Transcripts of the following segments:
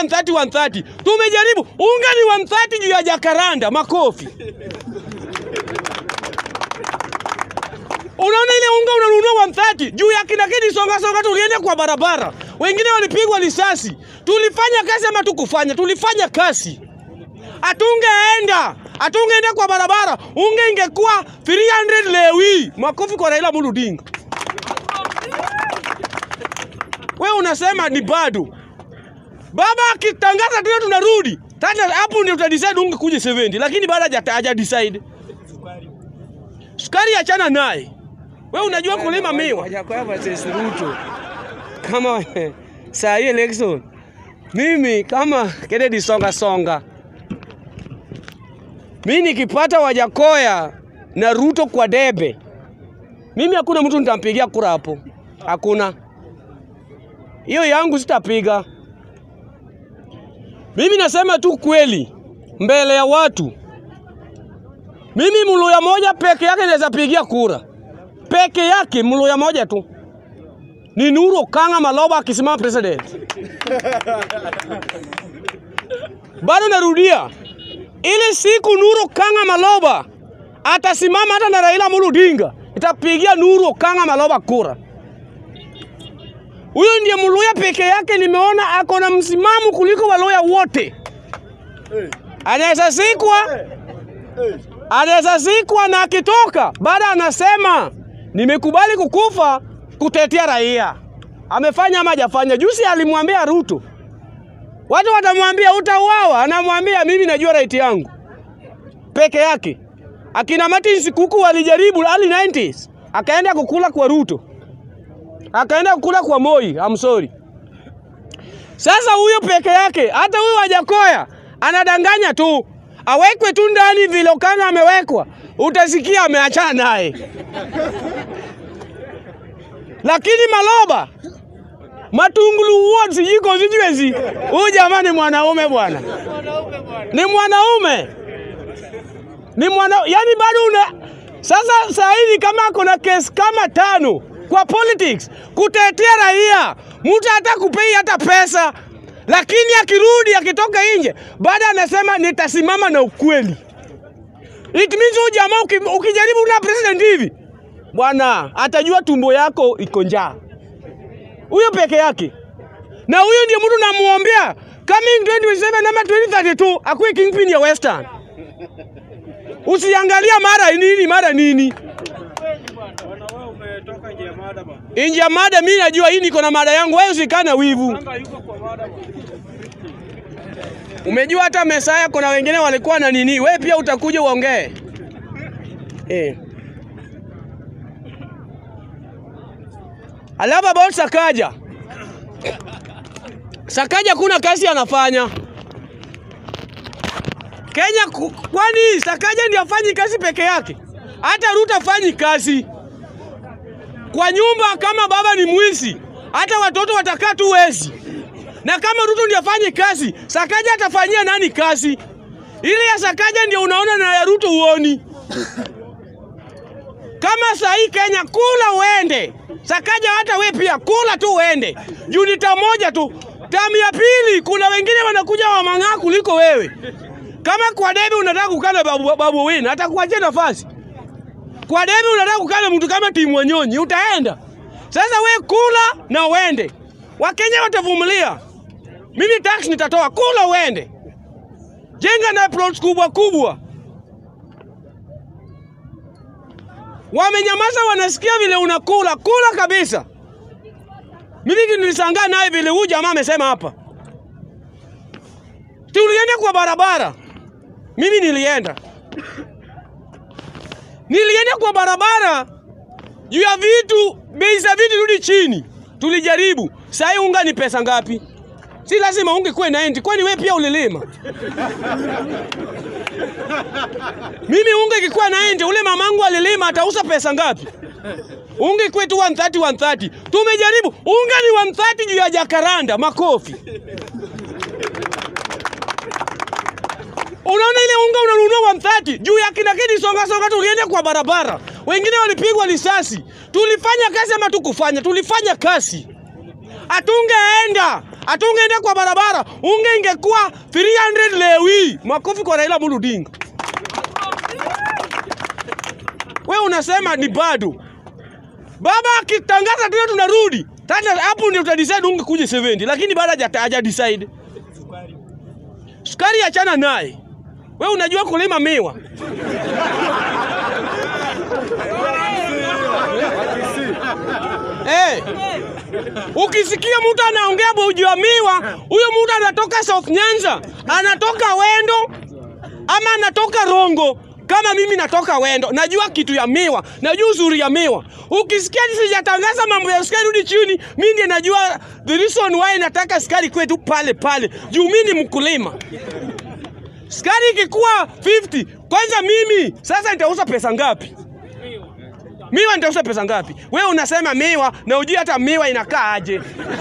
130 130. Tumejaribu unga ni 130 juu ya jakaranda, makofi. Unaona ile unga unanunua 130 juu ya kina kidi songa songa, tulienda kwa barabara, wengine walipigwa risasi. Tulifanya kazi ama tukufanya? Tulifanya kazi. Atungeenda atungeenda kwa barabara, unge ingekuwa 300 lewi. Makofi kwa Raila Amolo Odinga. Wewe unasema ni bado baba akitangaza tena tunarudi tata, hapo ndio tutadecide unge kuja 70, lakini bado haja haja decide. Sukari achana naye. Wewe unajua kulima miwa Wajakoya versus Ruto. Kama saa hii election, mimi kama Kennedy Songa Songa, mimi nikipata Wajakoya na Ruto kwa debe, mimi hakuna mtu nitampigia kura hapo, hakuna. Hiyo yangu sitapiga. Mimi nasema tu kweli mbele ya watu. Mimi Mluya moja peke yake naweza pigia kura peke yake, Mluya moja tu ni Nuru Okanga Maloba akisimama president. Bado narudia, ile siku Nuru Okanga Maloba atasimama hata na Raila Amolo Odinga, itapigia Nuru Okanga Maloba kura. Huyo ndiye Mluya peke yake nimeona ako na msimamo kuliko Waluya wote. Anaweza sikwa, anaweza sikwa na akitoka baada anasema nimekubali kukufa kutetea raia. Amefanya ama hajafanya? Juzi alimwambia Ruto, watu watamwambia utauawa, anamwambia mimi najua right yangu peke yake. Akina Martin Sikuku walijaribu early 90s, akaenda kukula kwa Ruto, akaenda kukula kwa Moi. I'm sorry. Sasa huyo peke yake, hata huyo Wajakoya anadanganya tu, awekwe tu ndani vile Okanga amewekwa, utasikia ameachana naye. Lakini Maloba Matungulu wote sijui constituency, huyu jamaa ni mwanaume bwana, ni mwanaume, ni mwana, yani bado una sasa. Saa hivi kama kuna kesi kama tano kwa politics kutetea raia, mtu hata kupei hata pesa, lakini akirudi akitoka nje baada anasema nitasimama na ukweli. It means huyu jamaa uki- ukijaribu na president hivi bwana atajua tumbo yako iko njaa, huyo peke yake. Na huyo ndio mtu namuombea coming 2027 ama 2032 akuwe kingpin ya Western. Usiangalia mara nini mara nini nje ya mada. Mimi najua hii niko na mada yangu, wewe usikana wivu. Umejua hata Mesaya kuna wengine walikuwa na nini, wewe pia utakuja uongee eh. Alafu about Sakaja. Sakaja kuna kazi anafanya Kenya, ku- kwani Sakaja ndiye afanyi kazi peke yake? Hata Ruto afanyi kazi kwa nyumba. Kama baba ni mwizi, hata watoto watakaa tu wezi. Na kama Ruto ndiye afanyi kazi, Sakaja atafanyia nani kazi? Ile ya Sakaja ndio unaona na ya Ruto uoni. Kama saa hii Kenya, kula uende. Sakaja hata we pia kula tu uende. Junita moja tu. Tamu ya pili, kuna wengine wanakuja wamang'aa kuliko wewe. Kama kwa debe unataka kukaa na babu, babu Wine, atakuachia nafasi. Kwa debe unataka kukaa na mtu kama Timu Wanyonyi, utaenda. Sasa we kula na uende. Wakenya watavumilia. Mimi tax nitatoa, kula uende. Jenga na plots kubwa kubwa. Wamenyamaza, wanasikia vile unakula kula kabisa. Mimi nilishangaa naye vile huyu jamaa amesema hapa, tulienda kwa barabara. Mimi nilienda nilienda kwa barabara juu ya vitu, bei za vitu rudi chini. Tulijaribu. Saa hii unga ni pesa ngapi? Si lazima unge kuwe na endi, kwani wewe pia ulilima? Mimi unge ikikuwa na endi, ule mamangu alilima, atauza pesa ngapi? Unge kwetu 130 130. Tumejaribu. Unga ni 130 juu ya jakaranda, makofi. Unaona ile unga unanunua 130 juu ya kina kidi songa songa, tulienda kwa barabara, wengine walipigwa risasi. Tulifanya kazi ama tukufanya? Tulifanya kazi. Atungeenda Hatungeenda kwa barabara, unge ingekuwa 300 lewi. Makofi kwa Raila Amolo Odinga. We unasema ni bado. Baba akitangaza tena tunarudi. Tena hapo ndio utadecide unge kuja 70, lakini bado haja haja decide. Sukari achana naye. We unajua kulima miwa. Eh. Ukisikia mtu anaongea boji wa miwa, huyo mtu anatoka South Nyanza, anatoka Wendo ama anatoka Rongo kama mimi natoka Wendo, najua kitu ya miwa, najua uzuri ya miwa. Ukisikia sijatangaza mambo ya sukari rudi chini, mimi ndiye najua the reason why nataka sukari kwetu pale pale, juu mimi ni mkulima. Sukari ikikuwa 50, kwanza mimi sasa nitauza pesa ngapi? Miwa nitauza pesa ngapi? Wewe unasema miwa na ujui hata miwa inakaa aje.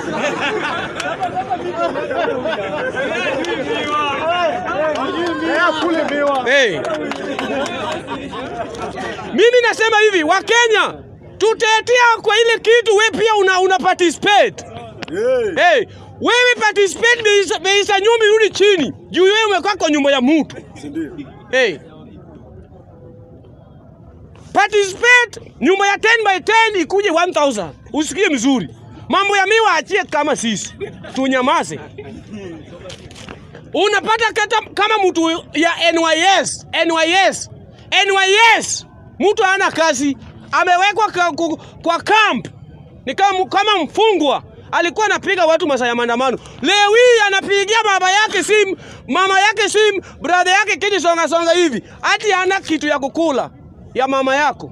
Hey. Mimi nasema hivi, Wakenya tutetea kwa ile kitu, we pia una, una participate. Hey, wewe participate beisa, beisa nyumba irudi chini juu wewe umekaa kwa nyumba ya mtu. Hey. Participate nyumba ya 10 by 10 ikuje 1000. Usikie mzuri. Mambo ya miwa achie kama sisi. Tunyamaze. Unapata kata, kama mtu ya NYS, NYS, NYS, mtu hana kazi, amewekwa kwa, kwa, kwa camp ni kama, kama mfungwa alikuwa anapiga watu masaa ya maandamano. Leo hii anapigia baba yake simu, mama yake simu, brother yake kiji songa songa hivi, hati hana kitu ya kukula ya mama yako.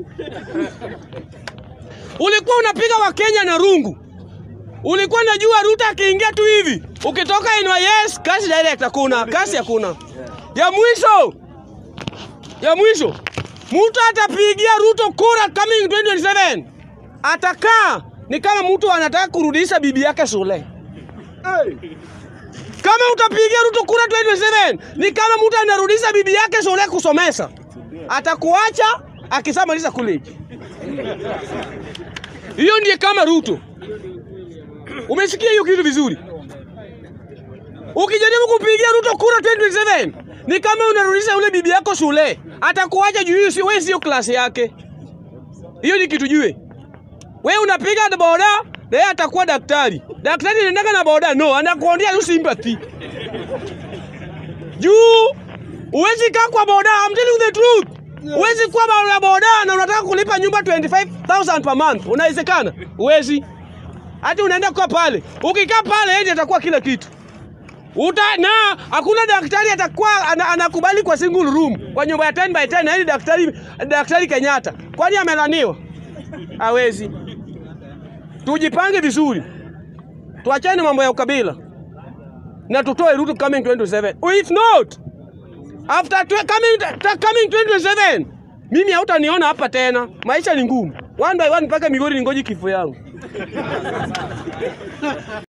Ulikuwa unapiga Wakenya na rungu, ulikuwa unajua Ruto akiingia tu hivi, ukitoka NYS kazi direct hakuna, kazi hakuna. Ya mwisho ya mwisho, mtu atapigia Ruto kura coming 2027 atakaa ni kama mtu anataka kurudisha bibi yake shule. Kama utapigia Ruto kura 2027 ni kama mtu anarudisha bibi yake shule kusomesha, atakuacha akisamaliza college. Hiyo ndiye kama Ruto. Umesikia hiyo kitu vizuri? Ukijaribu kupigia Ruto kura 2027 ni kama unarudisha ule bibi yako shule, atakuacha juu hiyo, wewe sio klasi yake. Hiyo ni kitu jue. Wewe unapiga na boda na yeye atakuwa daktari. Daktari anaendaka na boda no, anakuondea tu sympathy. Juu uwezi kaa kwa boda, I'm telling you the truth. Uwezi kuwa boda boda na unataka kulipa nyumba 25000 per month. Unawezekana? Uwezi. Hata unaenda kwa pale. Ukikaa pale yeye atakuwa kila kitu. Uta na hakuna daktari atakuwa ana, anakubali kwa single room kwa nyumba ya 10 by 10 na yeye daktari daktari Kenyatta. Kwani amelaniwa? Hawezi. Tujipange vizuri, tuachane mambo ya ukabila na tutoe Ruto coming 2027. If not after twe, coming, ta, coming 2027 mimi hautaniona hapa tena. Maisha ni ngumu, one by one mpaka Migori ningoji kifo yangu.